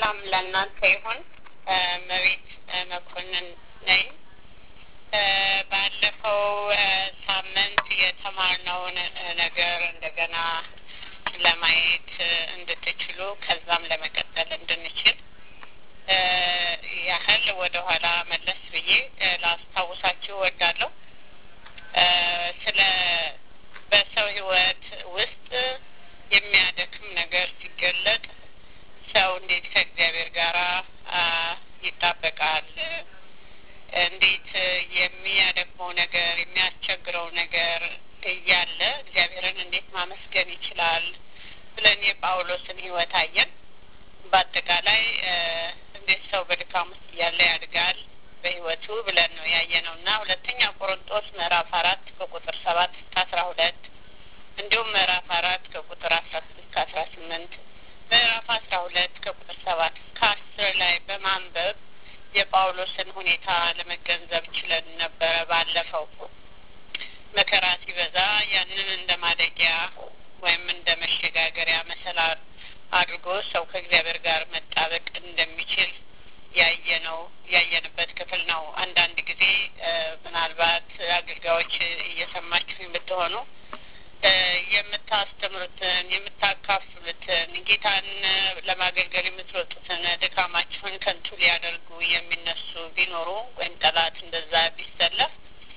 ሰላም ለእናንተ ይሁን። መቤት መኮንን ነኝ። ባለፈው ሳምንት የተማርነውን ነገር እንደገና ለማየት እንድትችሉ ከዛም ለመቀጠል እንድንችል ያህል ወደኋላ መለስ ብዬ ላስታውሳችሁ እወዳለሁ። ስለ በሰው ሕይወት ውስጥ የሚያደክም ነገር ሲገለጥ ሰው እንዴት ከእግዚአብሔር ጋር ይጣበቃል? እንዴት የሚያደክመው ነገር የሚያስቸግረው ነገር እያለ እግዚአብሔርን እንዴት ማመስገን ይችላል ብለን የጳውሎስን ሕይወት አየን። በአጠቃላይ እንዴት ሰው በድካም ውስጥ እያለ ያድጋል በሕይወቱ ብለን ነው ያየነው እና ሁለተኛ ቆሮንጦስ ምዕራፍ አራት ከቁጥር ሰባት እስከ አስራ ሁለት እንዲሁም ምዕራፍ አራት ከቁጥር አስራ ስድስት ከአስራ ስምንት ምዕራፍ አስራ ሁለት ከቁጥር ሰባት እስከ አስር ላይ በማንበብ የጳውሎስን ሁኔታ ለመገንዘብ ችለን ነበረ። ባለፈው መከራ ሲበዛ ያንን እንደ ማደጊያ ወይም እንደ መሸጋገሪያ መሰላል አድርጎ ሰው ከእግዚአብሔር ጋር መጣበቅ እንደሚችል ያየነው ያየንበት ክፍል ነው። አንዳንድ ጊዜ ምናልባት አገልጋዮች እየሰማችሁ የምትሆኑ የምታስተምሩትን የምታካፍሉትን ጌታን ለማገልገል የምትወጡትን ድካማችሁን ከንቱ ሊያደርጉ የሚነሱ ቢኖሩ ወይም ጠላት እንደዛ ቢሰለፍ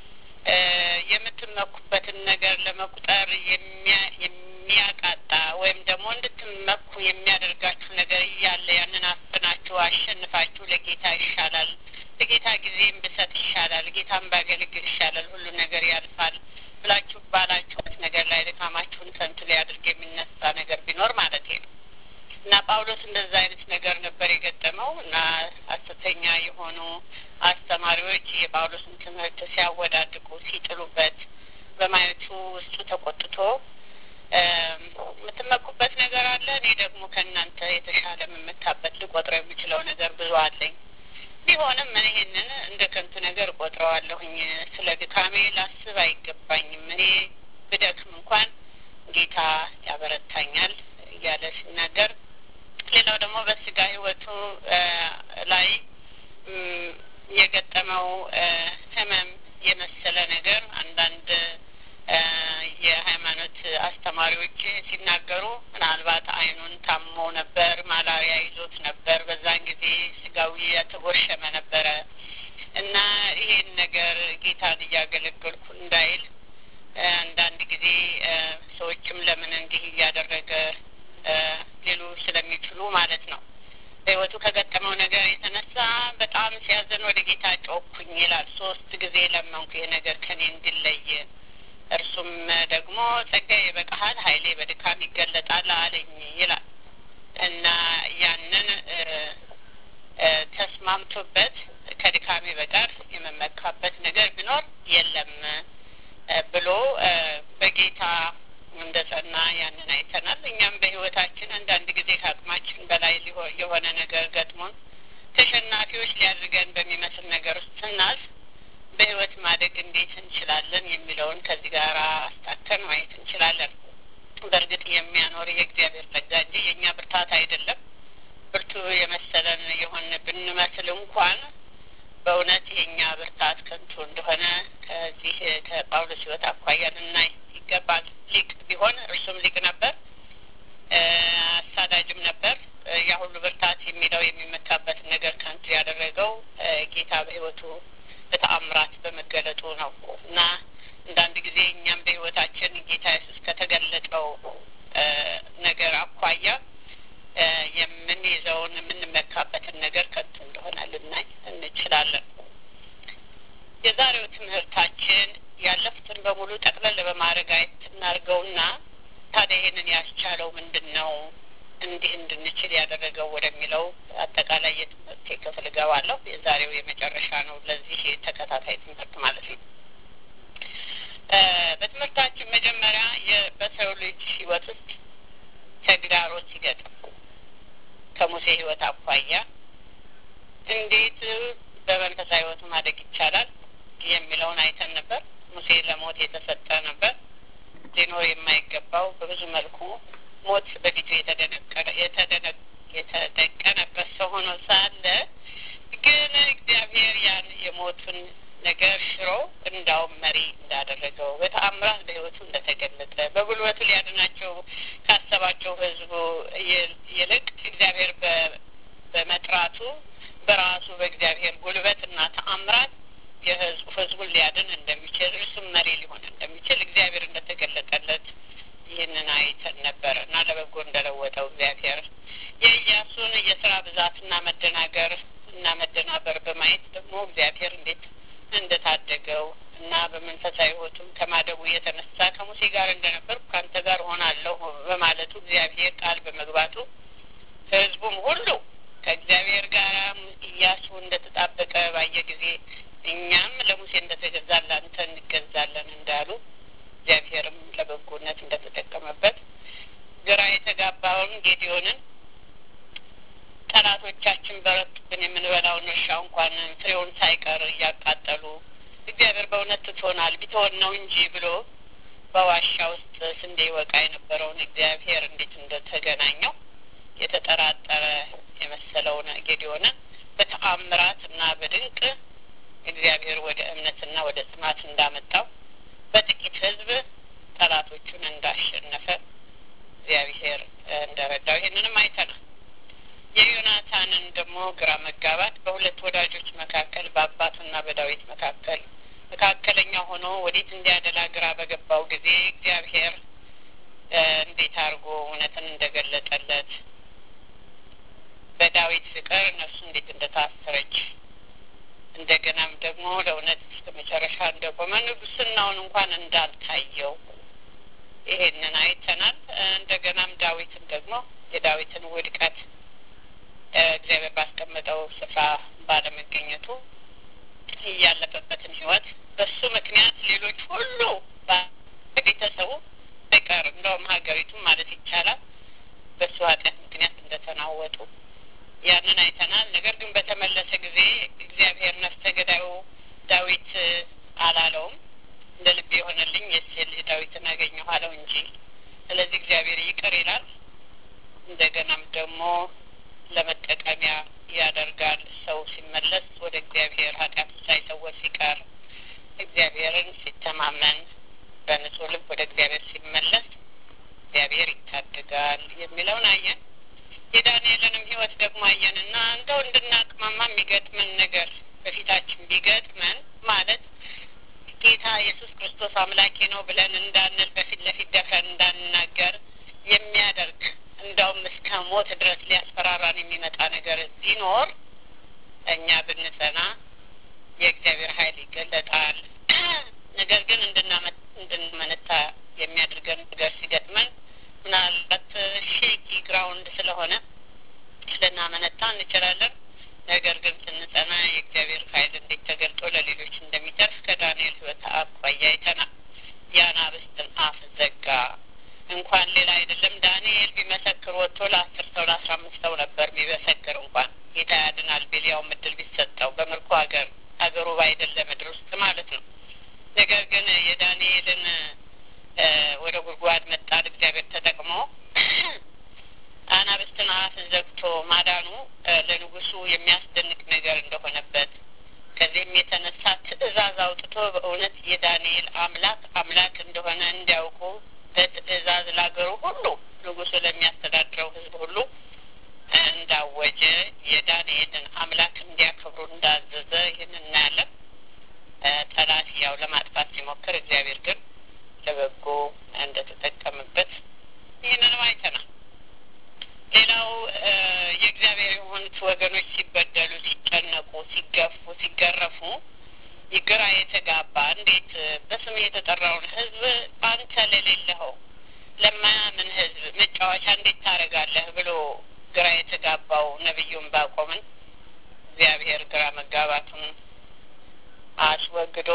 የምትመኩበትን ነገር ለመቁጠር የሚያቃጣ ወይም ደግሞ እንድትመኩ የሚያደርጋችሁ ነገር እያለ ያንን አፍናችሁ አሸንፋችሁ ለጌታ ይሻላል፣ ለጌታ ጊዜም ብሰጥ ይሻላል፣ ጌታን ባገለግል ይሻላል፣ ሁሉ ነገር ያልፋል ብላችሁ ባላችሁት ነገር ላይ ድካማችሁን ከንቱ ሊያደርግ የሚነሳ ነገር ቢኖር ማለት ነው እና ጳውሎስ እንደዛ አይነት ነገር ነበር የገጠመው እና ሐሰተኛ የሆኑ አስተማሪዎች የጳውሎስን ትምህርት ሲያወዳድቁ ሲጥሉበት በማየቱ ውስጡ ተቆጥቶ የምትመኩበት ነገር አለ፣ እኔ ደግሞ ከእናንተ የተሻለ የምመካበት ልቆጥረው የምችለው ነገር ብዙ አለኝ ቢሆንም እኔ ይህንን እንደ ከንቱ ነገር ቆጥረዋለሁኝ። ስለ ድካሜ ላስብ አይገባኝም። እኔ ብደክም እንኳን ጌታ ያበረታኛል እያለ ሲናገር፣ ሌላው ደግሞ በስጋ ሕይወቱ ላይ የገጠመው ሕመም የመሰለ ነገር አንዳንድ የሃይማኖት አስተማሪዎች ሲናገሩ ምናልባት ዓይኑን ታሞ ነበር፣ ማላሪያ ይዞት ነበር። በዛን ጊዜ ስጋዊ የተጎሸመ ነበረ እና ይሄን ነገር ጌታን እያገለገልኩ እንዳይል አንዳንድ ጊዜ ሰዎችም ለምን እንዲህ እያደረገ ሊሉ ስለሚችሉ ማለት ነው። በሕይወቱ ከገጠመው ነገር የተነሳ በጣም ሲያዘን ወደ ጌታ ጮኩኝ ይላል። ሶስት ጊዜ ለመንኩ ይሄ ነገር ከኔ እንዲለይ እርሱም ደግሞ ጸጋዬ ይበቃሃል፣ ኃይሌ በድካም ይገለጣል አለኝ ይላል እና ያንን ተስማምቶበት ከድካሜ በቀር የመመካበት ነገር ቢኖር የለም ብሎ በጌታ እንደ ጸና ያንን አይተናል። እኛም በሕይወታችን አንዳንድ ጊዜ ከአቅማችን በላይ የሆነ ነገር ገጥሞን ተሸናፊዎች ሊያድርገን በሚመስል ነገር ውስጥ ስናልፍ በሕይወት ማደግ እንዴት እንችላለን የሚለውን ከዚህ ጋር አስታከን ማየት እንችላለን። በእርግጥ የሚያኖር የእግዚአብሔር ጸጋ እንጂ የእኛ ብርታት አይደለም። ብርቱ የመሰለን የሆን ብንመስል እንኳን በእውነት የእኛ ብርታት ከንቱ እንደሆነ ከዚህ ከጳውሎስ ሕይወት አኳያ ልናይ ይገባል። ሊቅ ቢሆን እርሱም ሊቅ ነበር፣ አሳዳጅም ነበር። ያ ሁሉ ብርታት የሚለው የሚመካበትን ነገር ከንቱ ያደረገው ጌታ በሕይወቱ በተአምራት በመገለጡ ነው እና አንዳንድ ጊዜ እኛም በሕይወታችን ጌታ ኢየሱስ ከተገለጠው ነገር አኳያ የምንይዘውን የምንመካበትን ነገር ከንቱ እንደሆነ ልናይ እንችላለን። የዛሬው ትምህርታችን ያለፉትን በሙሉ ጠቅለል በማድረግ አየት እናድርገውና ታዲያ ይህንን ያስቻለው ምንድን ነው እንዲህ እንድንችል ያደረገው ወደሚለው አጠቃላይ የትምህርት ክፍል እገባለሁ። የዛሬው የመጨረሻ ነው ለዚህ ተከታታይ ትምህርት ማለት ነው። በትምህርታችን መጀመሪያ በሰው ልጅ ሕይወት ውስጥ ተግዳሮት ሲገጥም ከሙሴ ሕይወት አኳያ እንዴት በመንፈሳዊ ሕይወቱ ማደግ ይቻላል የሚለውን አይተን ነበር። ሙሴ ለሞት የተሰጠ ነበር። ሊኖር የማይገባው በብዙ መልኩ ሞት በፊቱ የተደቀነበት ሰው ነገር ሽሮ እንዳውም መሪ እንዳደረገው በተአምራት በሕይወቱ እንደተገለጠ በጉልበቱ ሊያድናቸው ካሰባቸው ሕዝቡ ይልቅ እግዚአብሔር በመጥራቱ በራሱ በእግዚአብሔር ጉልበትና ተአምራት የህዝቡ ህዝቡን ሊያድን እንደሚችል እርሱም መሪ ሊሆን እንደሚችል እግዚአብሔር እንደተገለጠለት ይህንን አይተን ነበር እና ለበጎ እንደለወጠው እግዚአብሔር የኢያሱን የስራ ብዛትና መደናገር እና መደናበር በማየት ደግሞ እግዚአብሔር እንዴት እንደታደገው እና በመንፈሳዊ ህይወቱም ከማደጉ የተነሳ ከሙሴ ጋር እንደነበር ከአንተ ጋር ሆናለሁ በማለቱ እግዚአብሔር ቃል በመግባቱ ህዝቡም ሁሉ ከእግዚአብሔር ጋር ኢያሱ እንደተጣበቀ ባየ ጊዜ እኛም ለሙሴ እንደተገዛን ለአንተ እንገዛለን እንዳሉ እግዚአብሔርም ለበጎነት እንደተጠቀመበት ግራ የተጋባውን ጌዲዮንን ጠላቶቻችን በረቱብን የምንበላውን እርሻ እንኳን ፍሬውን ሳይቀር እያቃጠሉ እግዚአብሔር በእውነት ትቶናል ቢትሆን ነው እንጂ ብሎ በዋሻ ውስጥ ስንዴ ይወቃ የነበረውን እግዚአብሔር እንዴት እንደተገናኘው የተጠራጠረ የመሰለውን ጌዲዮንን በተአምራት እና በድንቅ እግዚአብሔር ወደ እምነትና ወደ ጽናት እንዳመጣው በጥቂት ህዝብ ጠላቶቹን እንዳሸነፈ እግዚአብሔር እንደረዳው ይህንንም አይተናል። የዮናታንን ደግሞ ግራ መጋባት በሁለት ወዳጆች መካከል በአባቱና በዳዊት መካከል መካከለኛ ሆኖ ወዴት እንዲያደላ ግራ በገባው ጊዜ እግዚአብሔር እንዴት አድርጎ እውነትን እንደገለጠለት በዳዊት ፍቅር ነፍሱ እንዴት እንደታሰረች እንደገናም ደግሞ ለእውነት እስከ መጨረሻ እንደቆመ ንጉስናውን እንኳን እንዳልታየው ይሄንን አይተናል። እንደገናም ዳዊትን ደግሞ የዳዊትን ውድቀት እግዚአብሔር ባስቀመጠው ስፍራ ባለመገኘቱ እያለፈበትን ህይወት በሱ ምክንያት ሌሎች ሁሉ ቤተሰቡ አይቀር እንደውም ሀገሪቱም ማለት ይቻላል በሱ ኃጢአት ምክንያት እንደተናወጡ ያንን አይተናል። ነገር ግን በተመለሰ ጊዜ እግዚአብሔር ነፍሰ ገዳዩ ዳዊት አላለውም። እንደ ልብ የሆነልኝ የሴል ዳዊትን አገኘሁ አለው እንጂ። ስለዚህ እግዚአብሔር ይቅር ይላል። እንደገናም ደግሞ ለመጠቀሚያ ያደርጋል። ሰው ሲመለስ ወደ እግዚአብሔር ኃጢአቱ ሳይሰወር ሲቀር እግዚአብሔርን ሲተማመን በንጹህ ልብ ወደ እግዚአብሔር ሲመለስ እግዚአብሔር ይታደጋል የሚለውን አየን። የዳንኤልንም ህይወት ደግሞ አየንና እንደው እንድናቅማማ የሚገጥመን ነገር በፊታችን ቢገጥመን ማለት ጌታ ኢየሱስ ክርስቶስ አምላኬ ነው ብለን እንዳንል በፊት ለፊት ደፍረን እንዳንናገር የሚያደርግ እንደውም እስከ ሞት ድረስ ሊያስፈራራን የሚመጣ ነገር ቢኖር እኛ ብንጸና የእግዚአብሔር ኃይል ይገለጣል። ነገር ግን እንድንመነታ የሚያደርገን ነገር ሲገጥመን ምናልባት ሼኪ ግራውንድ ስለሆነ ልናመነታ እንችላለን። ነገር ግን ስንጸና የእግዚአብሔር ኃይል እንዴት ተገልጦ ለሌሎች እንደሚተርፍ ከዳንኤል ህይወት አኳያ አይተናል። የአናብስትን አፍ ዘጋ። እንኳን ሌላ አይደለም ዳንኤል ቢመሰክር ወጥቶ ለአስር ሰው ለአስራ አምስት ሰው ነበር ቢመሰክር እንኳን ጌታ ያድናል ቢል ያው ምድል ቢሰጠው በምርኮ ሀገር ሀገሩ ባይደለ ምድር ውስጥ ማለት ነው። ነገር ግን የዳንኤልን ወደ ጉድጓድ መጣል እግዚአብሔር ተጠቅሞ አናብስትን አፍ ዘግቶ ማዳኑ ለንጉሱ የሚያስደንቅ ነገር እንደሆነበት ከዚህም የተነሳ ትእዛዝ አውጥቶ በእውነት የዳንኤል አምላክ አምላክ እንደሆነ እንዲያውቁ በትእዛዝ ላገሩ ሁሉ ንጉሱ ለሚያስተዳድረው ህዝብ ሁሉ እንዳወጀ የዳንኤልን አምላክ እንዲያከብሩ እንዳዘዘ ይህን እናያለን። ጠላት ያው ለማጥፋት ሲሞክር እግዚአብሔር ግን ለበጎ እንደተጠቀምበት ይህንንም አይተናል። ሌላው የእግዚአብሔር የሆኑት ወገኖች ሲበደሉ፣ ሲጨነቁ፣ ሲገፉ፣ ሲገረፉ ግራ የተጋባ እንዴት በስም የተጠራውን ህዝብ አንተ ለሌለኸው ለማያምን ህዝብ መጫወቻ እንዴት ታደርጋለህ ብሎ ግራ የተጋባው ነቢዩን ባቆምን እግዚአብሔር ግራ መጋባቱን አስወግዶ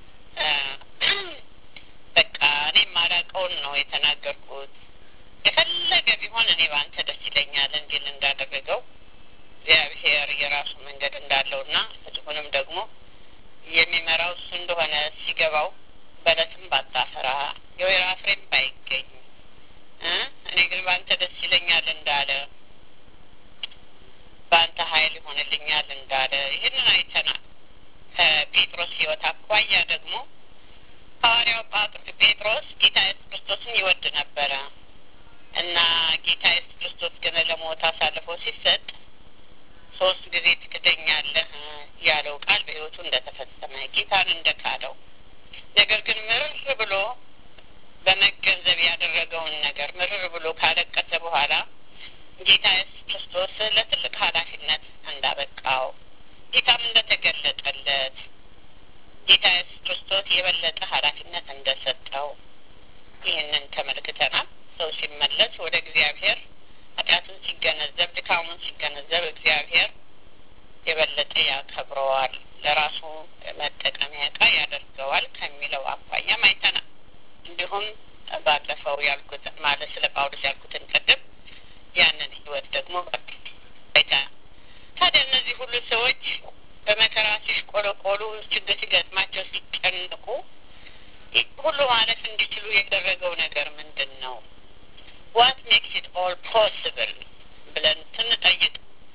በቃ እኔ ማላውቀውን ነው የተናገርኩት የፈለገ ቢሆን እኔ በአንተ ደስ ይለኛል እንዲል እንዳደረገው እግዚአብሔር የራሱ መንገድ እንዳለውና ህዝቡንም ደግሞ የሚመራው እሱ እንደሆነ ሲገባው በለስም ባታፈራ የወይራ ፍሬም ባይገኝ እኔ ግን በአንተ ደስ ይለኛል እንዳለ በአንተ ኃይል ይሆንልኛል እንዳለ ይህንን አይተናል። ከጴጥሮስ ሕይወት አኳያ ደግሞ ሐዋርያው ጴጥሮስ ጌታ ኢየሱስ ክርስቶስን ይወድ ነበረ እና ጌታ ኢየሱስ ክርስቶስ ግን ለሞት አሳልፎ ሲሰጥ ሶስት ጊዜ ትክደኛለህ ያለው ቃል በሕይወቱ እንደተፈጸመ ጌታን እንደካደው ነገር ግን ምርር ብሎ በመገንዘብ ያደረገውን ነገር ምርር ብሎ ካለቀሰ በኋላ ጌታ ኢየሱስ ክርስቶስ ለትልቅ ኃላፊነት እንዳበቃው ጌታም እንደተገለጠለት ጌታ ኢየሱስ ክርስቶስ የበለጠ ኃላፊነት እንደሰጠው ይህንን ተመልክተናል። ሰው ሲመለስ ወደ እግዚአብሔር ኃጢአቱን ሲገነዘብ፣ ድካሙን ሲገነዘብ እግዚአብሔር የበለጠ ያከብረዋል፣ ለራሱ መጠቀሚያ ዕቃ ያደርገዋል ከሚለው አኳያም አይተናል። እንዲሁም ባለፈው ያልኩት ማለት ስለ ጳውሎስ ያልኩትን ቅድም ያንን ህይወት ደግሞ አይተናል። ታዲያ እነዚህ ሁሉ ሰዎች በመከራ ሲሽቆለቆሉ፣ ችግር ሲገጥማቸው፣ ሲጨነቁ ሁሉ ማለፍ እንዲችሉ የደረገው ነገር ምንድን ነው? ዋት ሜክስ ኢት ኦል ፖስብል ብለን ስንጠይቅ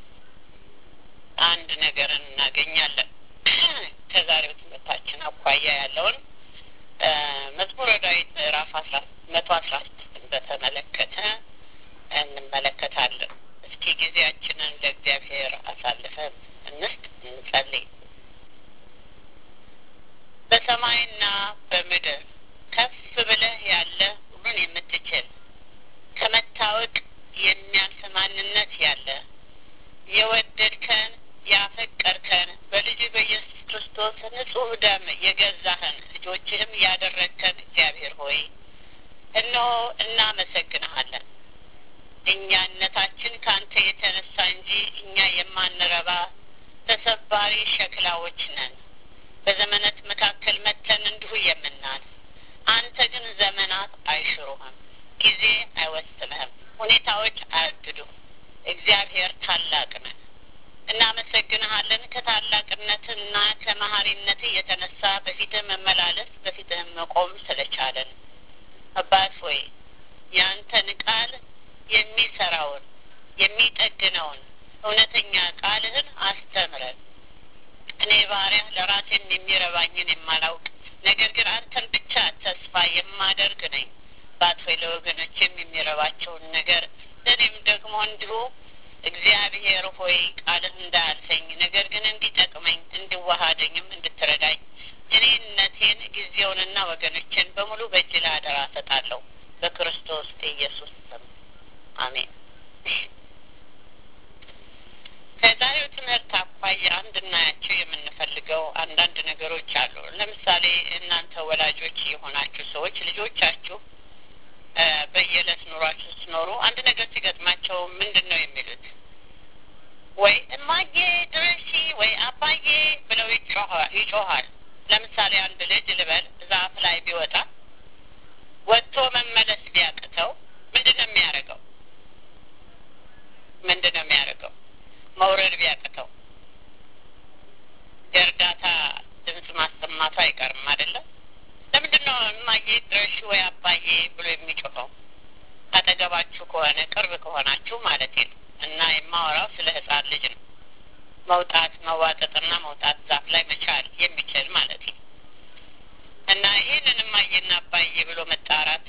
አንድ ነገርን እናገኛለን። ከዛሬው ትምህርታችን አኳያ ያለውን መዝሙረ ዳዊት ምዕራፍ አስራ መቶ አስራ ስድስትን በተመለከተ እንመለከታለን። እስኪ ጊዜያችንን ለእግዚአብሔር አሳልፈን እንስጥ፣ እንጸልይ። በሰማይና በምድር ከፍ ብለህ ያለ ሁሉን የምትችል ከመታወቅ የሚያልፍ ማንነት ያለ የወደድከን ያፈቀርከን በልጅ በኢየሱስ ክርስቶስ ንጹሕ ደም የገዛህን ልጆችህም ያደረግከን እግዚአብሔር ሆይ እነሆ እናመሰግንሃለን። እኛነታችን ከአንተ የተነሳ እንጂ እኛ የማንረባ ተሰባሪ ሸክላዎች ነን። በዘመናት መካከል መተን እንዲሁ የምናል። አንተ ግን ዘመናት አይሽሩህም፣ ጊዜ አይወስንህም፣ ሁኔታዎች አያግዱም። እግዚአብሔር ታላቅ ነህ። እናመሰግንሃለን። ከታላቅነትና ከመሀሪነት የተነሳ በፊትህ መመላለስ በፊትህም መቆም ስለቻለን አባት ሆይ ያንተን ቃል የሚሰራውን የሚጠግነውን እውነተኛ ቃልህን አስተምረን። እኔ ባሪያህ ለራሴም የሚረባኝን የማላውቅ ነገር ግን አንተን ብቻ ተስፋ የማደርግ ነኝ። ባት ሆይ ለወገኖችም የሚረባቸውን ነገር ለእኔም ደግሞ እንዲሁ እግዚአብሔር ሆይ ቃልህ እንዳያልፈኝ ነገር ግን እንዲጠቅመኝ እንዲዋሃደኝም እንድትረዳኝ እኔነቴን ጊዜውንና ወገኖችን በሙሉ በእጅ ላይ አደራ እሰጣለሁ በክርስቶስ ኢየሱስ ስም አሜን። ከዛሬው ትምህርት አኳያ እንድናያቸው የምንፈልገው አንዳንድ ነገሮች አሉ። ለምሳሌ እናንተ ወላጆች የሆናችሁ ሰዎች ልጆቻችሁ በየዕለት ኑሯችሁ ስትኖሩ አንድ ነገር ሲገጥማቸው ምንድን ነው የሚሉት? ወይ እማዬ ድረሺ ወይ አባዬ ብለው ይጮኋል። ለምሳሌ አንድ ልጅ ልበል ዛፍ ላይ ቢወጣ ወጥቶ መመለስ ቢያቅተው ምንድን ነው የሚያደርገው? ምንድን ነው የሚያደርገው? መውረድ ቢያቅተው የእርዳታ ድምፅ ማሰማቱ አይቀርም አይደለም? ለምንድን ነው እማዬ ድረሺ ወይ አባዬ ብሎ የሚጮኸው? አጠገባችሁ ከሆነ ቅርብ ከሆናችሁ ማለት ነው። እና የማወራው ስለ ሕፃን ልጅ ነው። መውጣት መዋጠጥና መውጣት ዛፍ ላይ መቻል የሚችል ማለት ነው። እና ይህንን እማዬና አባዬ ብሎ መጣራት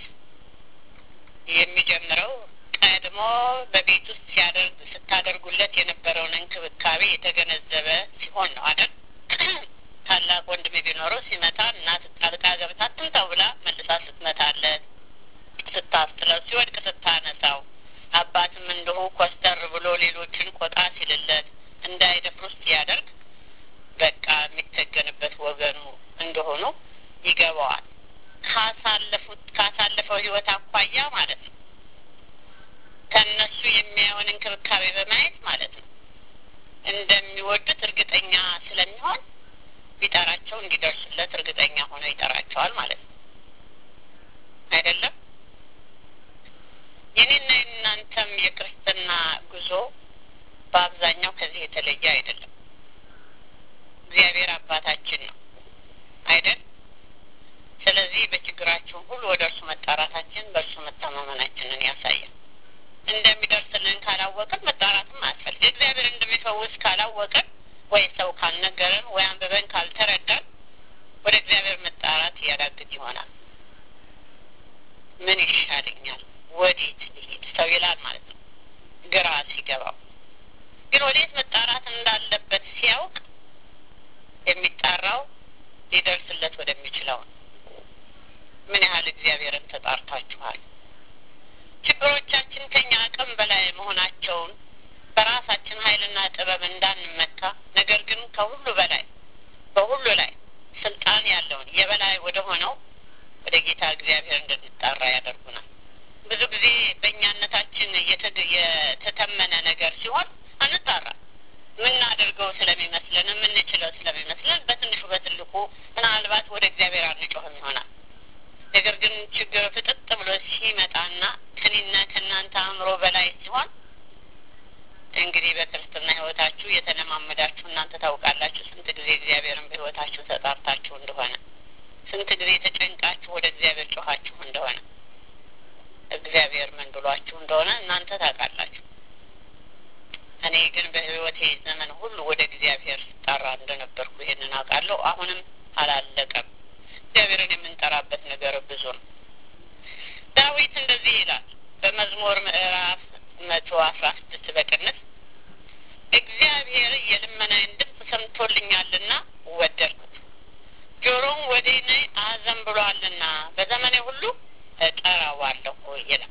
የሚጀምረው ቀድሞ በቤት ውስጥ ሲያደርግ ስታደርጉለት የነበረውን እንክብካቤ የተገነዘበ ሲሆን ነው አይደል? ታላቅ ወንድም ቢኖረው ሲመታ እናት ጣልቃ ገብታ ትምታው ብላ መልሳ ስትመታለት፣ ስታስጥለው፣ ሲወድቅ ስታነሳው፣ አባትም እንዲሁ ኮስተር ብሎ ሌሎችን ቆጣ ሲልለት እንዳይደፍሩ ሲያደርግ በቃ የሚተገንበት ወገኑ እንደሆኑ ይገባዋል። ካሳለፉት ካሳለፈው ህይወት አኳያ ማለት ነው። ከእነሱ የሚያየውን እንክብካቤ በማየት ማለት ነው እንደሚወዱት እርግጠኛ ስለሚሆን ቢጠራቸው እንዲደርሱለት እርግጠኛ ሆኖ ይጠራቸዋል ማለት ነው። አይደለም? የኔና የእናንተም የክርስትና ጉዞ በአብዛኛው ከዚህ የተለየ አይደለም። እግዚአብሔር አባታችን ነው አይደል? ስለዚህ በችግራችን ሁሉ ወደ እርሱ መጣራታችን በእርሱ መተማመናችንን ያሳያል። እንደሚደርስልን ካላወቅን መጣራትም አያስፈልግ። እግዚአብሔር እንደሚፈውስ ካላወቅን ወይ ሰው ካልነገረን ወይ አንብበን ካልተረ ወዴት ልሂድ ሰው ይላል ማለት ነው። ግራ ሲገባው ግን ወዴት መጣራት እንዳለበት ሲያውቅ የሚጣራው ሊደርስለት ወደሚችለው ነው። ምን ያህል እግዚአብሔርን ተጣርታችኋል? ችግሮቻችን ከኛ አቅም በላይ መሆናቸውን በራሳችን ኃይልና ጥበብ እንዳንመካ፣ ነገር ግን ከሁሉ በላይ በሁሉ ላይ ስልጣን ያለውን የበላይ ወደ ሆነው ወደ ጌታ እግዚአብሔር እንድንጣራ ያደርጉናል። ብዙ ጊዜ በእኛነታችን የተተመነ ነገር ሲሆን አንጣራ የምናደርገው ስለሚመስለን የምንችለው ስለሚመስለን በትንሹ በትልቁ ምናልባት ወደ እግዚአብሔር አንጮህም ይሆናል። ነገር ግን ችግር ፍጥጥ ብሎ ሲመጣና ከኔና ከእናንተ አእምሮ በላይ ሲሆን እንግዲህ በክርስትና ሕይወታችሁ የተለማመዳችሁ እናንተ ታውቃላችሁ። ስንት ጊዜ እግዚአብሔርን በሕይወታችሁ ተጣርታችሁ እንደሆነ፣ ስንት ጊዜ ተጨንቃችሁ ወደ እግዚአብሔር ጮኻችሁ እንደሆነ፣ እግዚአብሔር ምን ብሏችሁ እንደሆነ እናንተ ታውቃላችሁ። እኔ ግን በሕይወቴ ዘመን ሁሉ ወደ እግዚአብሔር ስጠራ እንደነበርኩ ይሄንን አውቃለሁ። አሁንም አላለቀም። እግዚአብሔርን የምንጠራበት ነገር ብዙ ነው። ዳዊት እንደዚህ ይላል በመዝሙር ምዕራፍ መቶ አስራ ስድስት በቅንፍ እግዚአብሔር የልመናዬን ድምፅ ሰምቶልኛልና ወደድኩት፣ ጆሮም ወደ እኔ አዘንብሏልና በዘመኔ ሁሉ እጠራዋለሁ ይላል።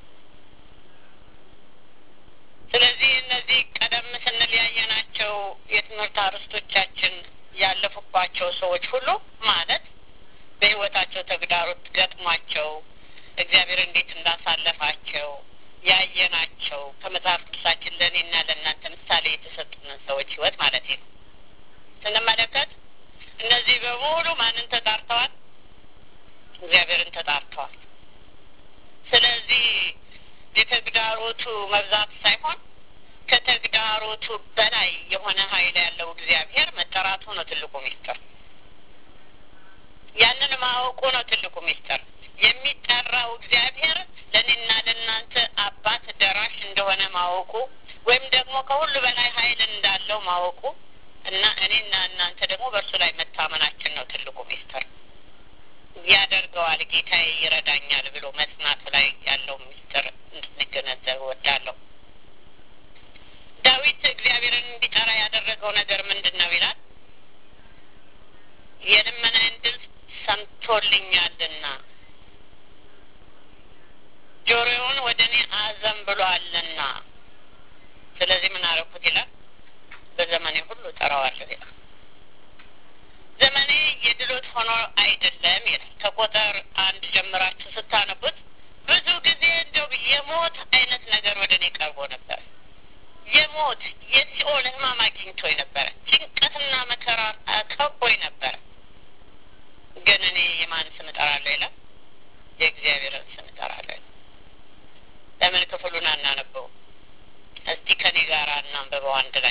ስለዚህ እነዚህ ቀደም ስንል ያየናቸው የትምህርት አርዕስቶቻችን ያለፉባቸው ሰዎች ሁሉ ማለት በሕይወታቸው ተግዳሮት ገጥሟቸው እግዚአብሔር እንዴት እንዳሳለፋቸው ያየናቸው ከመጽሐፍ ቅዱሳችን ለእኔና ለእናንተ ምሳሌ የተሰጡንን ሰዎች ሕይወት ማለት ነው ስንመለከት እነዚህ በሙሉ ማንን ተጣርተዋል? እግዚአብሔርን ተጣርተዋል። ስለዚህ የተግዳሮቱ መብዛት ሳይሆን ከተግዳሮቱ በላይ የሆነ ኃይል ያለው እግዚአብሔር መጠራቱ ነው ትልቁ ሚስጥር። ያንን ማወቁ ነው ትልቁ ሚስጥር። የሚጠራው እግዚአብሔር ለእኔና ለእናንተ አባት ደራሽ እንደሆነ ማወቁ ወይም ደግሞ ከሁሉ በላይ ኃይል እንዳለው ማወቁ እና እኔና እናንተ ደግሞ በእርሱ ላይ መታመናችን ነው ትልቁ ሚስጥር። ያደርገዋል፣ ጌታዬ ይረዳኛል ብሎ መጽናቱ ላይ ያለው ሚስጥር እንድንገነዘብ እወዳለሁ። ዳዊት እግዚአብሔርን እንዲጠራ ያደረገው ነገር ምንድን ነው ይላል? የልመናዬን ድምፅ ሰምቶልኛልና ጆሮውን ወደ እኔ አዘንብሏልና ስለዚህ ምን አረኩት ይላል? በዘመኔ ሁሉ እጠራዋለሁ ይላል። ዘመኔ የድሎት ሆኖ አይደለም ይላል። ከቁጥር አንድ ጀምራችሁ ስታነቡት ብዙ ጊዜ እንደው የሞት አይነት ነገር ወደ እኔ ቀርቦ ነበር። የሞት የሲኦል ሕማም አግኝቶኝ ነበረ። ጭንቀትና መከራ ከቦኝ ነበረ። ግን እኔ የማን ስም እጠራለሁ ይላል? የእግዚአብሔርን ስም እጠራለሁ ይላል። ለምን ክፍሉን አናነበው? እስቲ ከኔ ጋር እናንብበው አንድ ላይ።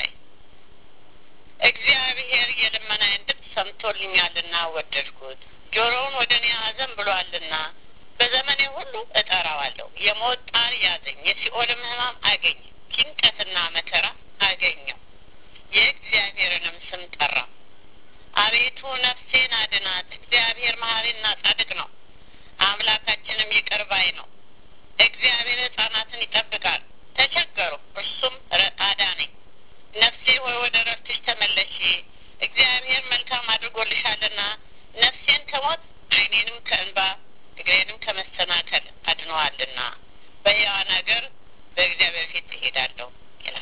እግዚአብሔር የልመናዬን ድምፅ ሰምቶልኛልና ወደድኩት፣ ጆሮውን ወደ እኔ አዘንብሏልና በዘመኔ ሁሉ እጠራዋለሁ። የሞት ጣር ያዘኝ፣ የሲኦልም ሕማም አገኘ፣ ጭንቀትና መከራ አገኘው። የእግዚአብሔርንም ስም ጠራ። አቤቱ ነፍሴን አድናት። እግዚአብሔር መሐሪና ጻድቅ ነው፣ አምላካችንም ይቅር ባይ ነው። እግዚአብሔር ሕፃናትን ይጠብቃል። ተቸገሩ፣ እርሱም አዳነኝ። ነፍሴ ሆይ ወደ ረፍትሽ ተመለሺ። እግዚአብሔር መልካም አድርጎልሻልና ነፍሴን ከሞት ዓይኔንም ከእንባ እግሬንም ከመሰናከል አድነዋልና በሕያዋን አገር በእግዚአብሔር ፊት ትሄዳለሁ ይላል።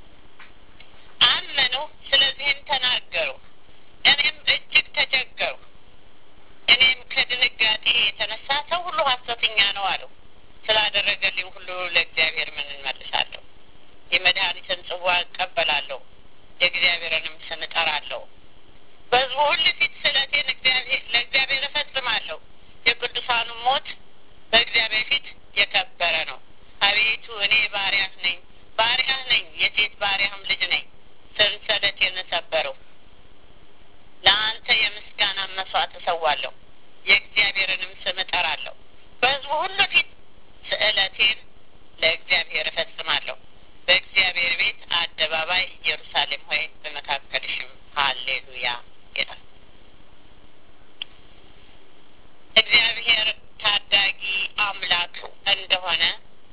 አመኑ፣ ስለዚህም ተናገሩ። እኔም እጅግ ተቸገሩ። እኔም ከድንጋጤ የተነሳ ሰው ሁሉ ሐሰተኛ ነው አለው። ስላደረገልኝ ሁሉ ለእግዚአብሔር ምን እንመልሳለሁ? የመድኃኒትን ጽዋ እቀበላለሁ፣ የእግዚአብሔርንም ስም እጠራለሁ። በሕዝቡ ሁሉ ፊት ስለቴን ለእግዚአብሔር እፈጽማለሁ። የቅዱሳኑ ሞት በእግዚአብሔር ፊት የከበረ ነው። አቤቱ እኔ ባሪያህ ነኝ፣ ባሪያህ ነኝ፣ የሴት ባሪያህም ልጅ ነኝ። ሰንሰለቴን ሰበረው። ለአንተ የምስጋና መስዋዕት እሰዋለሁ፣ የእግዚአብሔርንም ስም እጠራለሁ። በሕዝቡ ሁሉ ፊት ስእለቴን ለእግዚአብሔር እፈጽማለሁ። በእግዚአብሔር ቤት አደባባይ ኢየሩሳሌም ሆይ በመካከልሽም ሀሌሉያ ይላል። እግዚአብሔር ታዳጊ አምላክ እንደሆነ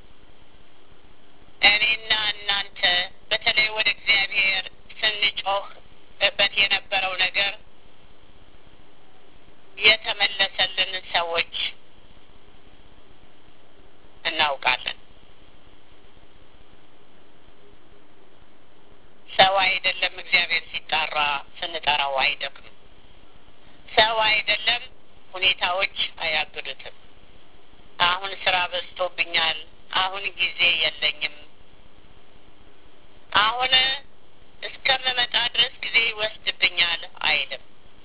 እኔና እናንተ በተለይ ወደ እግዚአብሔር ስንጮህበት የነበረው ነገር የተመለሰልን ሰዎች እናውቃለን። ሰው አይደለም እግዚአብሔር ሲጣራ ስንጠራው አይደክም። ሰው አይደለም ሁኔታዎች አያግዱትም። አሁን ስራ በዝቶብኛል፣ አሁን ጊዜ የለኝም፣ አሁን እስከምመጣ ድረስ ጊዜ ይወስድብኛል አይልም።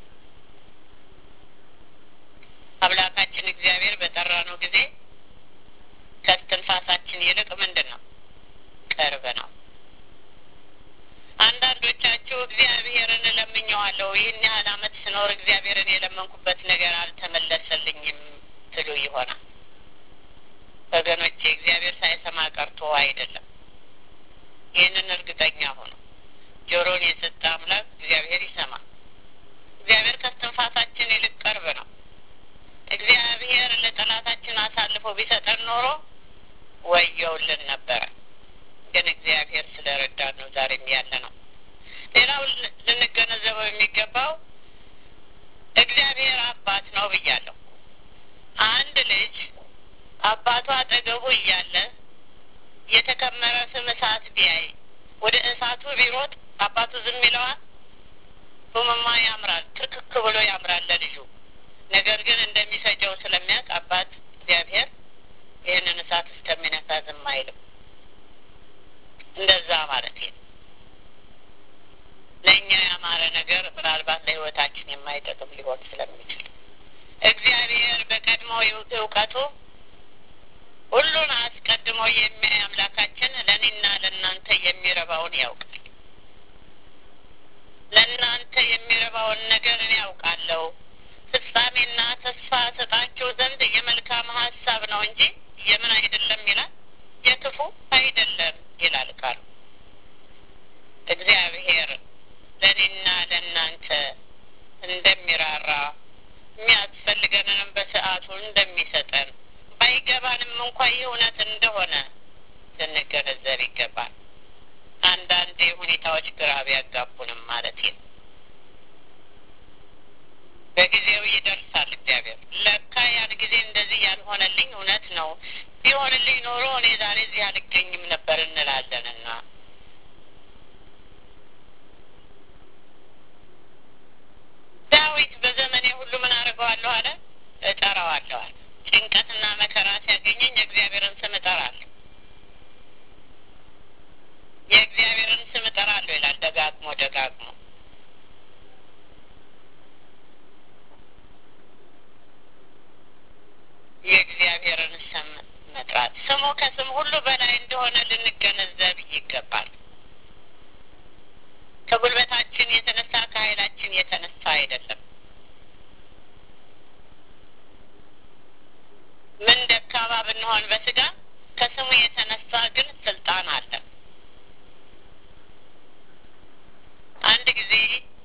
አምላካችን እግዚአብሔር በጠራነው ጊዜ ከስትንፋሳችን ይልቅ ምንድን ነው ቅርብ ነው። አንዳንዶቻችሁ እግዚአብሔርን እለምኘዋለሁ ይህን ያህል ዓመት ስኖር እግዚአብሔርን የለመንኩበት ነገር አልተመለሰልኝም ትሉ ይሆናል። ወገኖቼ እግዚአብሔር ሳይሰማ ቀርቶ አይደለም። ይህንን እርግጠኛ ሆኑ። ጆሮን የሰጠ አምላክ እግዚአብሔር ይሰማል። እግዚአብሔር ከስትንፋሳችን ይልቅ ቅርብ ነው። እግዚአብሔር ለጠላታችን አሳልፎ ቢሰጠን ኖሮ ወየውልን ነበረ። ግን እግዚአብሔር ስለ ረዳን ነው ዛሬም ያለ ነው። ሌላው ልንገነዘበው የሚገባው እግዚአብሔር አባት ነው ብያለሁ። አንድ ልጅ አባቱ አጠገቡ እያለ የተከመረ ፍም እሳት ቢያይ ወደ እሳቱ ቢሮጥ አባቱ ዝም ይለዋል? ፍምማ ያምራል፣ ትክክ ብሎ ያምራል ለልጁ። ነገር ግን እንደሚፈጀው ስለሚያውቅ አባት እግዚአብሔር ይህንን እሳት እስከሚነካ ዝም አይልም። እንደዛ ማለት ነው። ለእኛ ያማረ ነገር ምናልባት ለሕይወታችን የማይጠቅም ሊሆን ስለሚችል እግዚአብሔር በቀድሞ እውቀቱ ሁሉን አስቀድሞ የሚያይ አምላካችን ለእኔና ለእናንተ የሚረባውን ያውቃል። ለእናንተ የሚረባውን ነገር እኔ ያውቃለሁ፣ ፍጻሜና ተስፋ ሰጣችሁ ዘንድ የመልካም ሀሳብ ነው እንጂ የምን አይደለም ይላል፣ የክፉ አይደለም ይላል ቃሉ። እግዚአብሔር ለእኔና ለእናንተ እንደሚራራ የሚያስፈልገንንም በሰዓቱ እንደሚሰጠን ባይገባንም እንኳ ይህ እውነት እንደሆነ ልንገነዘብ ይገባል። አንዳንዴ ሁኔታዎች ግራ ቢያጋቡንም ማለት ነው። በጊዜው ይደርሳል እግዚአብሔር። ለካ ያን ጊዜ እንደዚህ ያልሆነልኝ እውነት ነው፣ ቢሆንልኝ ኖሮ እኔ ዛሬ እዚህ አልገኝም ነበር እንላለንና ዳዊት በዘመኔ ሁሉ ምን አድርገዋለሁ አለ? እጠራዋለሁ አለ። ጭንቀትና መከራ ሲያገኘኝ የእግዚአብሔርን ስም እጠራለሁ። የእግዚአብሔርን ስም እጠራለሁ ይላል ደጋግሞ ደጋግሞ። የእግዚአብሔርን ስም መጥራት ስሙ ከስም ሁሉ በላይ እንደሆነ ልንገነዘብ ይገባል። ከጉልበታችን የተነሳ ከኃይላችን የተነሳ አይደለም። ምን ደካማ ብንሆን በስጋ ከስሙ የተነሳ ግን ስልጣን አለ። አንድ ጊዜ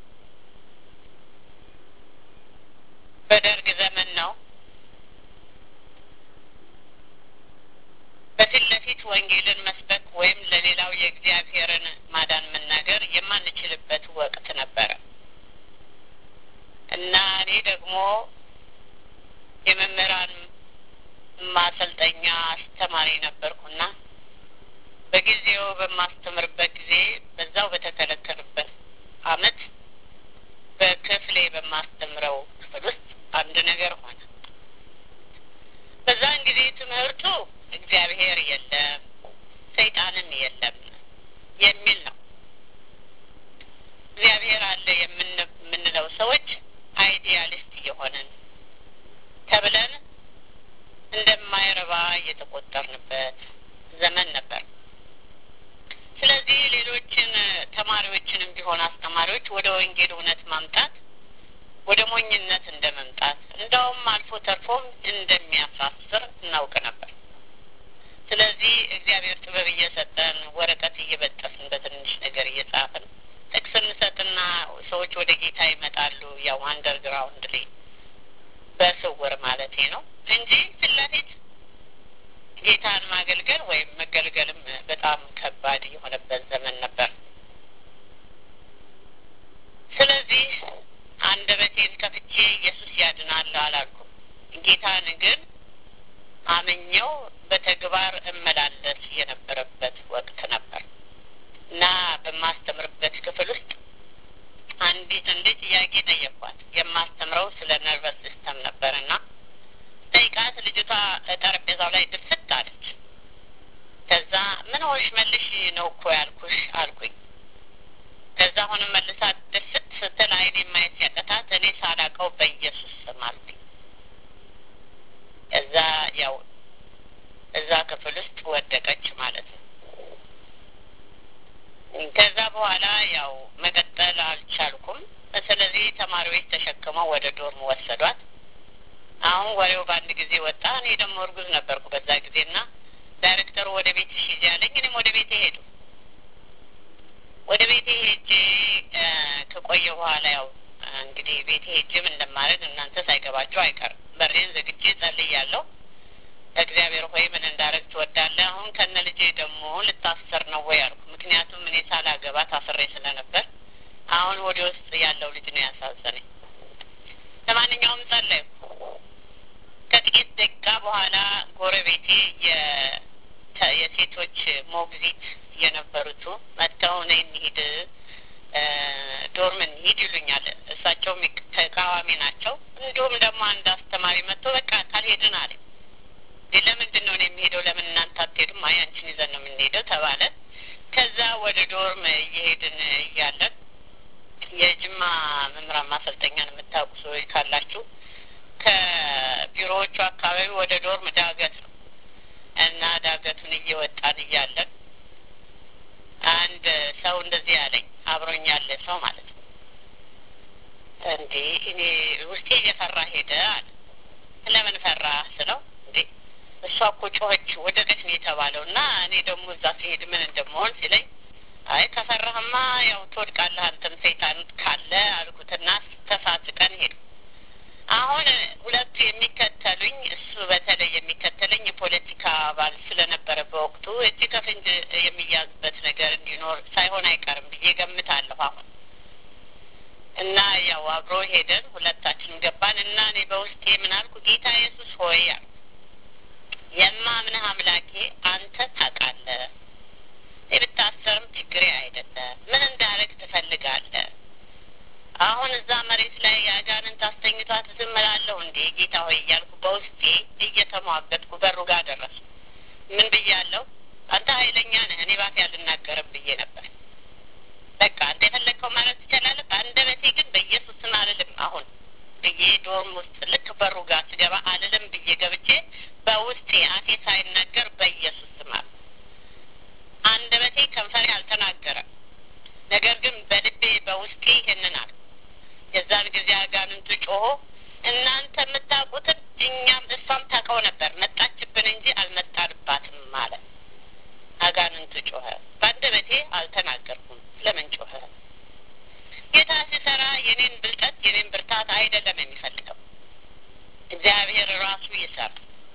በደርግ ዘመን ነው በፊት ለፊት ወንጌልን መስበክ ወይም ለሌላው የእግዚአብሔርን ማዳን መናገር የማንችልበት ወቅት ነበረ እና እኔ ደግሞ የመምህራን ማሰልጠኛ አስተማሪ ነበርኩና በጊዜው በማስተምርበት ጊዜ በዛው በተከለከሉበት አመት በክፍሌ በማስተምረው ክፍል ውስጥ አንድ ነገር ሆነ። በዛን ጊዜ ትምህርቱ እግዚአብሔር የለም ሰይጣንም የለም የሚል ነው። እግዚአብሔር አለ የምንለው ሰዎች አይዲያሊስት እየሆንን ተብለን እንደማይረባ እየተቆጠርንበት ዘመን ነበር። ስለዚህ ሌሎችን ተማሪዎችንም ቢሆን አስተማሪዎች ወደ ወንጌል እውነት ማምጣት ወደ ሞኝነት እንደ መምጣት እንደውም አልፎ ተርፎም እንደሚያሳስር እናውቅ ነበር። ስለዚህ እግዚአብሔር ጥበብ እየሰጠን ወረቀት እየበጠስን በትንሽ ነገር እየጻፍን ጥቅስ እንሰጥና ሰዎች ወደ ጌታ ይመጣሉ። ያው አንደርግራውንድ ላይ በስውር ማለቴ ነው። እንጂ ፊት ለፊት ጌታን ማገልገል ወይም መገልገልም በጣም ከባድ የሆነበት ዘመን ነበር። ስለዚህ አንደበቴን ከፍቼ ኢየሱስ ያድናል አላልኩም። ጌታን ግን አምኘው በተግባር እመላለስ የነበረበት ወቅት ነበር እና በማስተምርበት ክፍል ውስጥ አንዲት እንድ ጥያቄ ጠየኳት። የማስተምረው ስለ ነርቨስ ሲስተም ነበር እና ጠይቃት ልጅቷ ጠረጴዛው ላይ ድፍት አለች። ከዛ ምን ሆንሽ መልሽ ነው እኮ ያልኩሽ አልኩኝ። ከዛ አሁንም መልሳ ድፍት ስትል አይኔ ማየት ሲያቀታት እኔ ሳላቀው በኢየሱስ ስም አልኩኝ። ከዛ ያው እዛ ክፍል ውስጥ ወደቀች ማለት ነው። ከዛ በኋላ ያው መቀጠል አልቻልኩም። ስለዚህ ተማሪዎች ተሸክመው ወደ ዶርም ወሰዷት። አሁን ወሬው በአንድ ጊዜ ወጣ። እኔ ደግሞ እርጉዝ ነበርኩ በዛ ጊዜና ዳይሬክተሩ ወደ ቤት ሂጂ ያለኝ፣ እኔም ወደ ቤቴ ሄዱ። ወደ ቤቴ ሄጄ ከቆየ በኋላ ያው እንግዲህ ቤቴ ሄጄ ምን እንደማደርግ እናንተ ሳይገባቸው አይቀርም። በሬን ዘግቼ ጸልያለሁ። እግዚአብሔር ሆይ ምን እንዳደረግ ትወዳለህ? አሁን ከነ ልጄ ደግሞ ልታሰር ነው ወይ አልኩ። ምክንያቱም እኔ ሳላገባ ታስሬ ስለነበር አሁን ወደ ውስጥ ያለው ልጅ ነው ያሳዘነኝ። ለማንኛውም ጸለይኩ። ከጥቂት ደቂቃ በኋላ ጎረቤቴ የሴቶች ሞግዚት የነበሩቱ መጥተው ነይ እንሂድ፣ ዶርም እንሂድ ይሉኛል። እሳቸውም ተቃዋሚ ናቸው። እንዲሁም ደግሞ አንድ አስተማሪ መጥቶ በቃ ካልሄድን አለኝ። ለምንድን ነው የሚሄደው? ለምን እናንተ አትሄዱም? አይ አንቺን ይዘን ነው የምንሄደው ተባለ። ከዛ ወደ ዶርም እየሄድን እያለን የጅማ መምህራን ማሰልጠኛን የምታውቁ ሰዎች ካላችሁ ከቢሮዎቹ አካባቢ ወደ ዶርም ዳገት ነው እና ዳገቱን እየወጣን እያለን አንድ ሰው እንደዚህ ያለኝ አብሮኝ ያለ ሰው ማለት ነው። እንዴ እኔ ውስጤ እየፈራ ሄደ አለ። ለምን ፈራ ስለው እንዴ እሷ እኮ ጮኸች ወደቀች ነው የተባለው እና እኔ ደግሞ እዛ ሲሄድ ምን እንደመሆን ሲለኝ አይ ከፈራህማ ያው ትወድቃለህ አንተም ሰይጣን ካለ አልኩትና ተሳስቀን ሄዱ። አሁን ሁለቱ የሚከተሉኝ እሱ በተለይ የሚከተለኝ የፖለቲካ አባል ስለነበረ በወቅቱ እጅ ከፍንጅ የሚያዝበት ነገር እንዲኖር ሳይሆን አይቀርም ብዬ ገምታለሁ። አሁን እና ያው አብሮ ሄደን ሁለታችንም ገባን እና እኔ በውስጤ ምን አልኩ? ጌታ ኢየሱስ ሆይ አልኩ የማምንህ አምላኬ አንተ ታውቃለህ። ብታሰርም ችግሬ አይደለም። ምን እንዳደረግ ትፈልጋለህ? አሁን እዛ መሬት ላይ የአጋንንት አስተኝቷት ዝም እላለሁ እንዴ ጌታ ሆይ እያልኩ በውስጤ እየተሟገጥኩ በሩ ጋር ደረሱ። ምን ብያለሁ? አንተ ኃይለኛ ነህ፣ እኔ ባፌ አልናገርም ብዬ ነበር። በቃ አንተ የፈለግከው ማለት ትችላለህ፣ በአንደበቴ ግን በኢየሱስ ስም አልልም አሁን ብዬ ዶርም ውስጥ ልክ በሩ ጋር ስገባ አልልም ብዬ ገብቼ በውስጤ አፌ ሳይናገር በኢየሱስ ስም አለ። አንደበቴ ከንፈሬ አልተናገረም። ነገር ግን በልቤ በውስጤ ይህንን አለ። የዛን ጊዜ አጋንንቱ ጮሆ እናንተ የምታውቁትን እኛም እሷም ታውቀው ነበር፣ መጣችብን እንጂ አልመጣንባትም አለ። አጋንንቱ ጮኸ። በአንደበቴ አልተናገርኩም። ለምን ጮኸ? ጌታ ሲሰራ የኔን ብልጠት የኔን ብርታት አይደለም የሚፈልገው። እግዚአብሔር ራሱ ይሰራ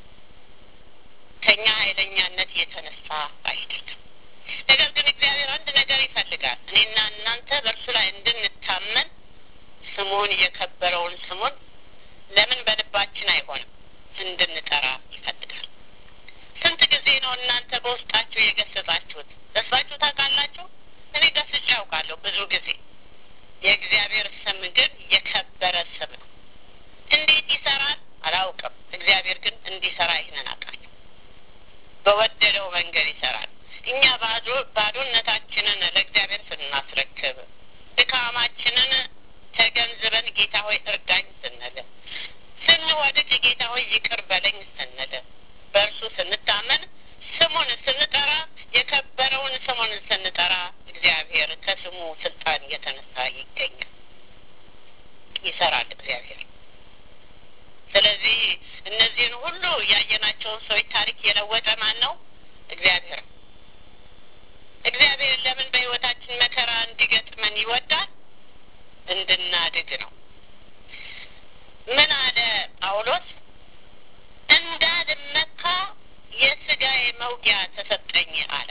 ከኛ ኃይለኛነት የተነሳ አይደለም። ነገር ግን እግዚአብሔር አንድ ነገር ይፈልጋል። እኔና እናንተ በእርሱ ላይ እንድንታመን ስሙን የከበረውን ስሙን ለምን በልባችን አይሆንም እንድንጠራ ይፈልጋል። ስንት ጊዜ ነው እናንተ በውስጣችሁ የገሰጻችሁት? ገስጻችሁ ታውቃላችሁ? እኔ ገስጬ ያውቃለሁ ብዙ ጊዜ። የእግዚአብሔር ስም ግን የከበረ ስም ነው። እንዴት ይሰራል አላውቅም። እግዚአብሔር ግን እንዲሰራ ይህንን አውቃለሁ። በወደደው መንገድ ይሰራል። እኛ ባዶ ባዶነታችንን ለእግዚአብሔር ስናስረክብ ድካማችንን ተገንዝበን ጌታ ሆይ እርዳኝ ስንል ስንወድቅ ጌታ ሆይ ይቅር በለኝ ስንል በእርሱ ስንታመን ስሙን ስንጠራ የከበረውን ስሙን ስንጠራ እግዚአብሔር ከስሙ ስልጣን የተነሳ ይገኛል፣ ይሰራል እግዚአብሔር። ስለዚህ እነዚህን ሁሉ ያየናቸውን ሰዎች ታሪክ የለወጠ ማን ነው? እግዚአብሔር ነው። እግዚአብሔር ለምን በሕይወታችን መከራ እንዲገጥመን ይወዳል? እንድናድግ ነው። ምን አለ ጳውሎስ? እንዳልመካ የስጋዬ መውጊያ ተሰጠኝ አለ።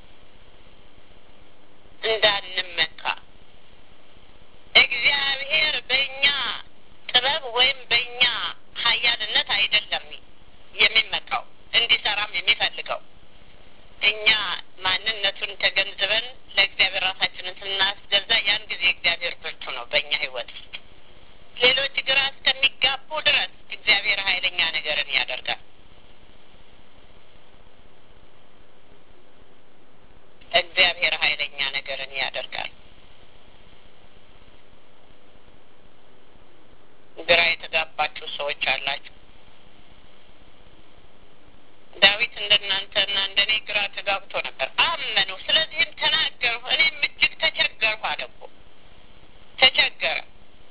እንዳንመካ እግዚአብሔር በእኛ ጥበብ ወይም በእኛ ኃያልነት አይደለም የሚመካው እንዲሰራም የሚፈልገው እኛ ማንነቱን ተገንዝበን ለእግዚአብሔር ራሳችንን ስናስገዛ ያን ጊዜ እግዚአብሔር ብርቱ ነው በእኛ ሕይወት ውስጥ። ሌሎች ግራ እስከሚጋቡ ድረስ እግዚአብሔር ኃይለኛ ነገርን ያደርጋል። እግዚአብሔር ኃይለኛ ነገርን ያደርጋል። ግራ የተጋባችሁ ሰዎች አላችሁ። ዳዊት እንደናንተና እንደኔ ግራ ተጋብቶ ነበር። አመኑ፣ ስለዚህም ተናገርሁ፣ እኔም እጅግ ተቸገርሁ አለ እኮ ተቸገረ።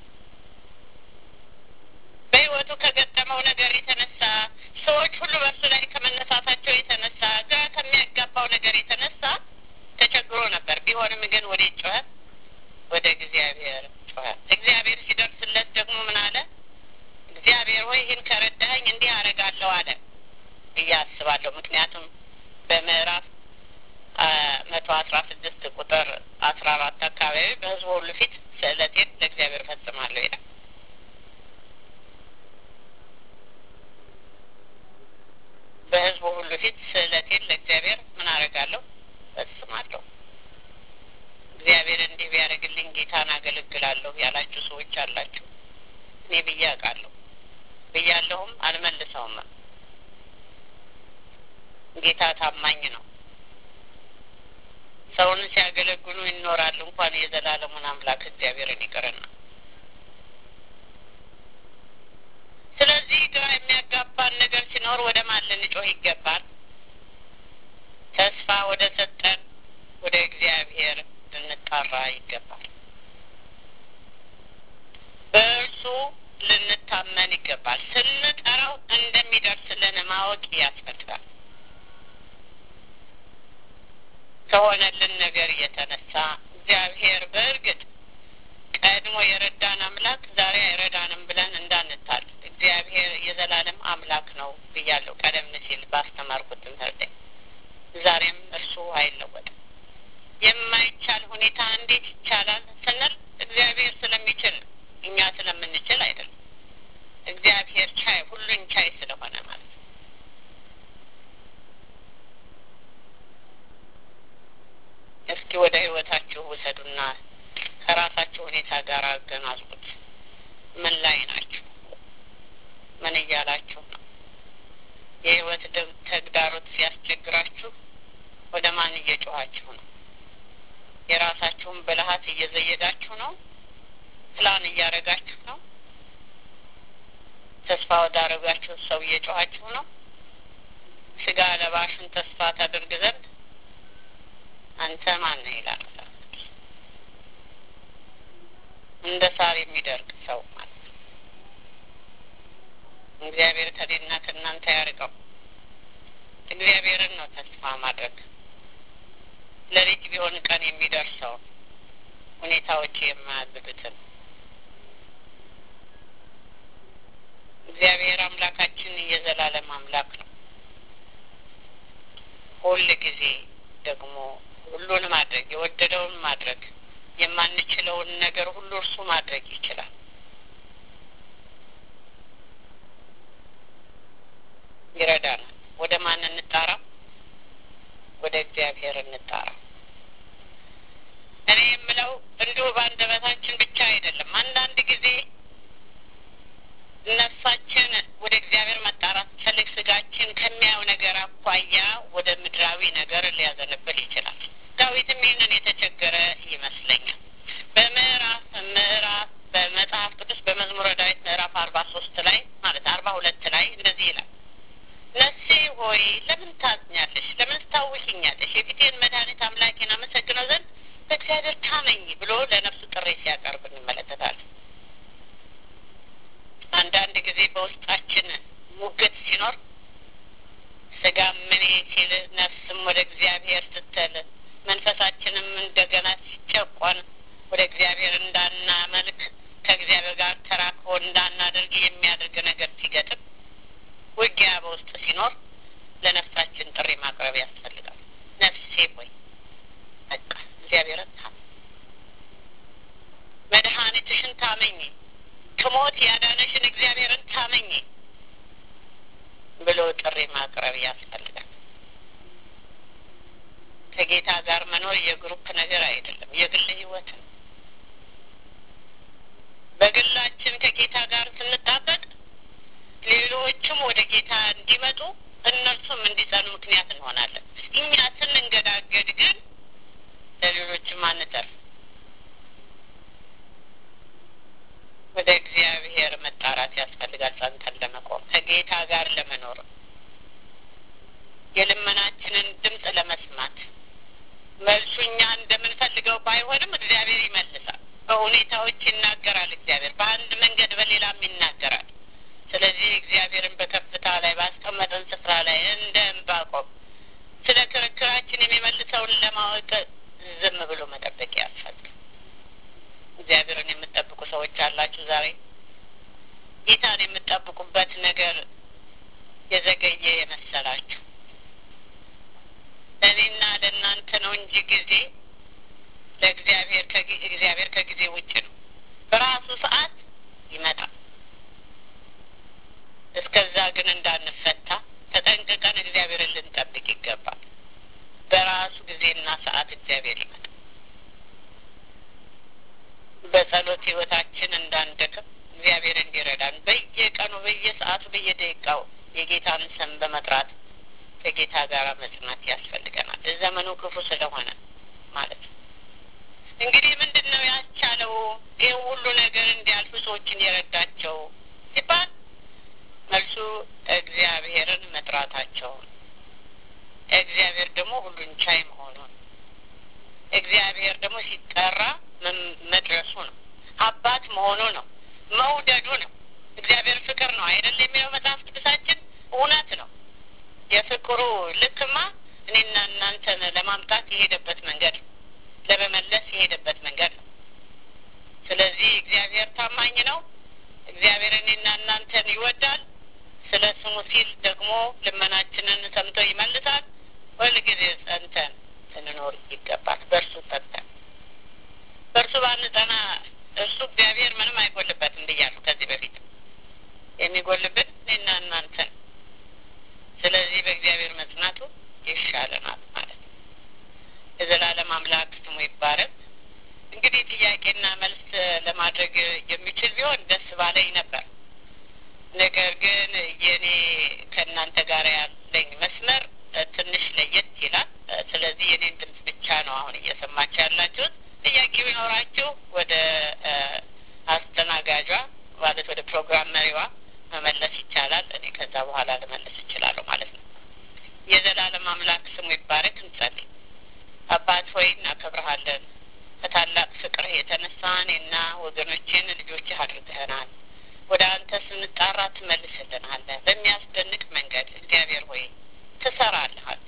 በሕይወቱ ከገጠመው ነገር የተነሳ ሰዎች ሁሉ በእርሱ ላይ ከመነሳታቸው የተነሳ ግራ ከሚያጋባው ነገር የተነሳ ተቸግሮ ነበር። ቢሆንም ግን ወደ ጮኸ፣ ወደ እግዚአብሔር ጮኸ። እግዚአብሔር ሲደርስለት ደግሞ ምን አለ? እግዚአብሔር ሆይ ይህን ከረዳኸኝ እንዲህ አደርጋለሁ አለ ብዬ አስባለሁ። ምክንያቱም በምዕራፍ መቶ አስራ ስድስት ቁጥር አስራ አራት አካባቢ በሕዝቡ ሁሉ ፊት ስእለቴን ለእግዚአብሔር ፈጽማለሁ ይላል። በሕዝቡ ሁሉ ፊት ስእለቴን ለእግዚአብሔር ምን አደርጋለሁ? ፈጽማለሁ። እግዚአብሔር እንዲህ ቢያደርግልኝ ጌታን አገለግላለሁ ያላችሁ ሰዎች አላችሁ። እኔ ብዬ አውቃለሁ ብያለሁም አልመልሰውም። ጌታ ታማኝ ነው። ሰውን ሲያገለግሉ ይኖራሉ። እንኳን የዘላለሙን አምላክ እግዚአብሔርን ይቅርና ስለዚህ ግራ የሚያጋባን ነገር ሲኖር ወደ ማን ልንጮህ ይገባል? ተስፋ ወደ ሰጠን ወደ እግዚአብሔር ልንጣራ ይገባል። በእርሱ ልንታመን ይገባል። ስንጠራው እንደሚደርስልን ማወቅ ያስፈልጋል። ከሆነልን ነገር የተነሳ እግዚአብሔር በእርግጥ ቀድሞ የረዳን አምላክ ዛሬ አይረዳንም ብለን እንዳንታል። እግዚአብሔር የዘላለም አምላክ ነው ብያለሁ ቀደም ሲል ባስተማርኩት ትምህርት። ዛሬም እርሱ አይለወጥም። የማይቻል ሁኔታ እንዴት ይቻላል ስንል እግዚአብሔር ስለሚችል እኛ ስለምንችል አይደለም። እግዚአብሔር ቻይ ሁሉን ቻይ ስለሆነ ማለት ነው። እስኪ ወደ ህይወታችሁ ውሰዱና ከራሳችሁ ሁኔታ ጋር አገናዝቡት። ምን ላይ ናችሁ? ምን እያላችሁ ነው? የህይወት ተግዳሮት ሲያስቸግራችሁ ወደ ማን እየጮኋችሁ ነው? የራሳችሁን ብልሃት እየዘየዳችሁ ነው? ፕላን እያደረጋችሁ ነው? ተስፋ ወዳረጋችሁ ሰው እየጮኋችሁ ነው? ስጋ ለባሹን ተስፋ ታደርግ ዘንድ አንተ ማን ነህ ይላል መጽሐፍ ቅዱስ። እንደ ሳር የሚደርቅ ሰው ማለት ነው። እግዚአብሔር ከእኔና ከእናንተ ያርቀው። እግዚአብሔርን ነው ተስፋ ማድረግ። ለልጅ ቢሆን ቀን የሚደርሰው ሁኔታዎች የማያግዱትን እግዚአብሔር አምላካችን የዘላለም አምላክ ነው። ሁል ጊዜ ደግሞ ሁሉን ማድረግ የወደደውን ማድረግ የማንችለውን ነገር ሁሉ እርሱ ማድረግ ይችላል። ይረዳናል። ወደ ማን እንጣራ? ወደ እግዚአብሔር እንጣራ። እኔ የምለው እንዲሁ በአንደበታችን ብቻ አይደለም። አንዳንድ ጊዜ ነፍሳችን ወደ እግዚአብሔር መጣራት ፈልግ ስጋችን ከሚያየው ነገር አኳያ ወደ ምድራዊ ነገር ሊያዘንብል ይችላል። ዳዊትም ይህንን የተቸገረ ይመስለኛል። በምዕራፍ ምዕራፍ በመጽሐፍ ቅዱስ በመዝሙረ ዳዊት ምዕራፍ አርባ ሶስት ላይ ማለት አርባ ሁለት ላይ እንደዚህ ይላል ነፍሴ ሆይ ለምን ታዝኛለሽ? ለምን ታውኪኛለሽ? የፊቴን መድኃኒት አምላኬን አመሰግነው ዘንድ በእግዚአብሔር ታመኝ ብሎ ለነፍሱ ጥሪ ሲያቀርብ እንመለከታለን። አንዳንድ ጊዜ በውስጣችን ሙግት ሲኖር ስጋም ምን ሲል ነፍስም ወደ እግዚአብሔር ስትል መንፈሳችንም እንደገና ሲጨቆን ወደ እግዚአብሔር እንዳናመልክ ከእግዚአብሔር ጋር ተራክቦ እንዳናደርግ የሚያደርግ ነገር ሲገጥም ውጊያ በውስጥ ሲኖር ለነፍሳችን ጥሪ ማቅረብ ያስፈልጋል። ነፍሴ ሆይ በቃ እግዚአብሔርን ታመኝ፣ መድኃኒትሽን ታመኝ፣ ከሞት ያዳነሽን እግዚአብሔርን ታመኝ ብሎ ጥሪ ማቅረብ ያስፈልጋል። ከጌታ ጋር መኖር የግሩፕ ነገር አይደለም፣ የግል ህይወት ነው። በግላችን ከጌታ ጋር ስንጣበቅ ሌሎችም ወደ ጌታ እንዲመጡ እነርሱም እንዲጸኑ ምክንያት እንሆናለን። እኛ ስንንገዳገድ ግን ለሌሎችም አንተርፍ። ወደ እግዚአብሔር መጣራት ያስፈልጋል። ጸንተን ለመቆም ከጌታ ጋር ለመኖር የልመናችንን ድምፅ ለመስማት መልሱ እኛ እንደምንፈልገው ባይሆንም እግዚአብሔር ይመልሳል። በሁኔታዎች ይናገራል። እግዚአብሔር በአንድ መንገድ በሌላም ይናገራል። ስለዚህ እግዚአብሔርን በከፍታ ላይ ባስቀመጠን ስፍራ ላይ እንደ ዕንባቆም ስለ ክርክራችን የሚመልሰውን ለማወቅ ዝም ብሎ መጠበቅ ያስፈልጋል። እግዚአብሔርን የምትጠብቁ ሰዎች አላችሁ። ዛሬ ጌታን የምትጠብቁበት ነገር የዘገየ የመሰላችሁ ለእኔና ለእናንተ ነው እንጂ ጊዜ ለእግዚአብሔር እግዚአብሔር ከጊዜ ውጭ ነው። በራሱ ሰዓት ይመጣል። እስከዛ ግን እንዳንፈታ ተጠንቅቀን እግዚአብሔርን ልንጠብቅ ይገባል። በራሱ ጊዜና ሰዓት እግዚአብሔር ይመጣል። በጸሎት ህይወታችን እንዳንደክም እግዚአብሔር እንዲረዳን በየቀኑ በየሰዓቱ በየደቂቃው የጌታን ስም በመጥራት ከጌታ ጋር መጽናት ያስፈልገናል። ዘመኑ ክፉ ስለሆነ ማለት ነው። እንግዲህ ምንድን ነው ያስቻለው ይህ ሁሉ ነገር እንዲያልፉ ሰዎችን የረዳቸው ሲባል መልሱ እግዚአብሔርን መጥራታቸውን፣ እግዚአብሔር ደግሞ ሁሉን ቻይ መሆኑን፣ እግዚአብሔር ደግሞ ሲጠራ መድረሱ ነው። አባት መሆኑ ነው። መውደዱ ነው። እግዚአብሔር ፍቅር ነው አይደል የሚለው መጽሐፍ ቅዱሳችን እውነት ነው። የፍቅሩ ልክማ እኔና እናንተን ለማምጣት የሄደበት መንገድ ነው። ለመመለስ የሄደበት መንገድ ነው። ስለዚህ እግዚአብሔር ታማኝ ነው። እግዚአብሔር እኔና እናንተን ይወዳል። ስለ ስሙ ሲል ደግሞ ልመናችንን ሰምቶ ይመልሳል። ሁልጊዜ ጸንተን ልንኖር ይገባል። በእርሱ ጸንተን በእርሱ ባንጸና እርሱ እግዚአብሔር ምንም አይጎልበትም ብያለሁ ከዚህ በፊት የሚጎልብን እኔና እናንተን ስለዚህ በእግዚአብሔር መጽናቱ ይሻለናል ማለት ነው። የዘላለም አምላክ ስሙ ይባረክ። እንግዲህ ጥያቄና መልስ ለማድረግ የሚችል ቢሆን ደስ ባለኝ ነበር። ነገር ግን የኔ ከእናንተ ጋር ያለኝ መስመር ትንሽ ለየት ይላል። ስለዚህ የኔን ድምፅ ብቻ ነው አሁን እየሰማችሁ ያላችሁት። ጥያቄ ቢኖራችሁ ወደ አስተናጋጇ ማለት ወደ ፕሮግራም መሪዋ መመለስ ይቻላል። እኔ ከዛ በኋላ ልመልስ እችላለሁ ማለት ነው። የዘላለም አምላክ ስሙ ይባረክ። እንጸልይ። አባት ሆይ እናከብረሃለን። ከታላቅ ፍቅርህ የተነሳ እኔና ወገኖችን ልጆችህ አድርገህናል። ወደ አንተ ስንጣራ ትመልስልናለህ። በሚያስደንቅ መንገድ እግዚአብሔር ሆይ ትሰራልሃል።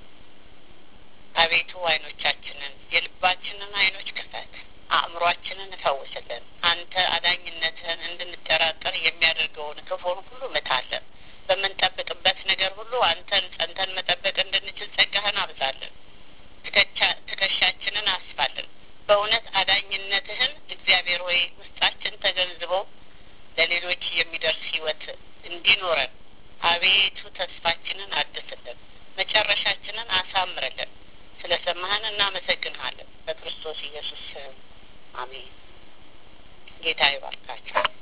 አቤቱ አይኖቻችንን የልባችንን አይኖች ክፈት፣ አእምሯችንን እፈውስልን። አንተ አዳኝነትህን እንድንጠራጠር የሚያደርገውን ክፉን ሁሉ ምታለን። በምንጠብቅበት ነገር ሁሉ አንተን ጸንተን መጠበቅ እንድንችል ጸጋህን አብዛለን። ትከሻችንን አስፋልን። በእውነት አዳኝነትህን እግዚአብሔር ሆይ ውስጣችን ተገንዝቦ ለሌሎች የሚደርስ ህይወት እንዲኖረን አቤቱ ተስፋችንን አድስልን፣ መጨረሻችንን አሳምርልን። ስለ ሰማህን እናመሰግንሃለን። በክርስቶስ ኢየሱስ ስም አሜን። ጌታ ይባርካችሁ።